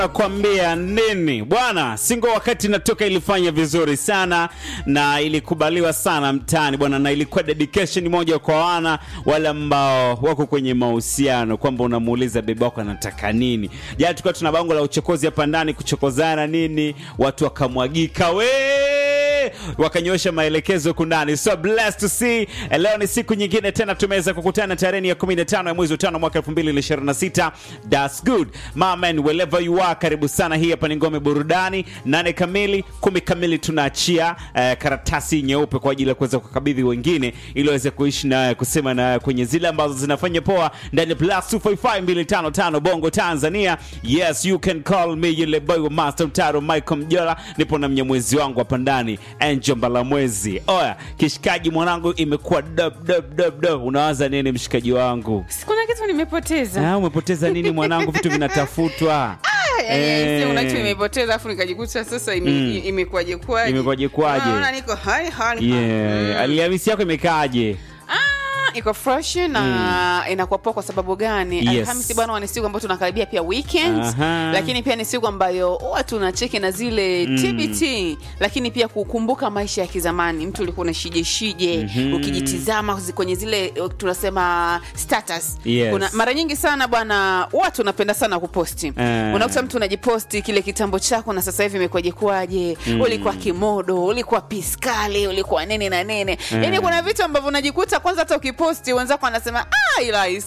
Nakwambia nini bwana, singo wakati natoka ilifanya vizuri sana na ilikubaliwa sana mtaani bwana, na ilikuwa dedication moja kwa wana wale ambao wako kwenye mahusiano, kwamba unamuuliza bebe wako anataka nini. Jana tulikuwa tuna bango la uchokozi hapa ndani, kuchokozana nini, watu wakamwagika we wakanyosha maelekezo huku ndani. So blessed to see. Leo ni siku nyingine tena tumeweza kukutana tarehe ya 15 ya mwezi wa tano mwaka 2026. That's good. My man, wherever you are, karibu sana. Hii hapa ni Ngome Burudani, nane kamili, kumi kamili tunaachia eh, karatasi nyeupe kwa ajili ya kuweza kukabidhi wengine ili waweze kuishi na kusema na kwenye zile ambazo zinafanya poa ndani ya plus 255255 Bongo Tanzania. Yes, you can call me yule boy wa Master Mtaro Michael Mjola. Nipo na mnyamwezi wangu hapa ndani Angel Mbalamwezi. Oya, kishikaji mwanangu, imekuwa dub dub dub dub. Unawaza nini mshikaji wangu? kuna kitu nimepoteza Ah, umepoteza nini mwanangu? Vitu vinatafutwa. yani Eh. una kitu nimepoteza afu nikajikuta sasa ime- Mm. i- imekuwaje kwaje Imekuwaje kwaje? Naona niko hai hai Yeah. Alhamisi yako imekaaje? Ah, iko fresh na inakuwa poa kwa sababu gani Yes. alhamisi bwana ni siku ambayo tunakaribia pia weekend Aha. lakini pia ni siku ambayo huwa tunacheki na zile tbt lakini pia kukumbuka maisha ya kizamani mtu ulikuwa unashije shije ukijitizama zi- kwenye zile uh, tunasema status Yes. Kuna, mara nyingi sana bwana watu unapenda sana kuposti Eh. unakuta mtu unajiposti kile kitambo chako na sasa hivi imekuwaje kwaje ulikuwa kimodo ulikuwa piskali ulikuwa nini na nini yani kuna vitu ambavyo unajikuta kwanza hata ukiposti wenzako wanasema ah ila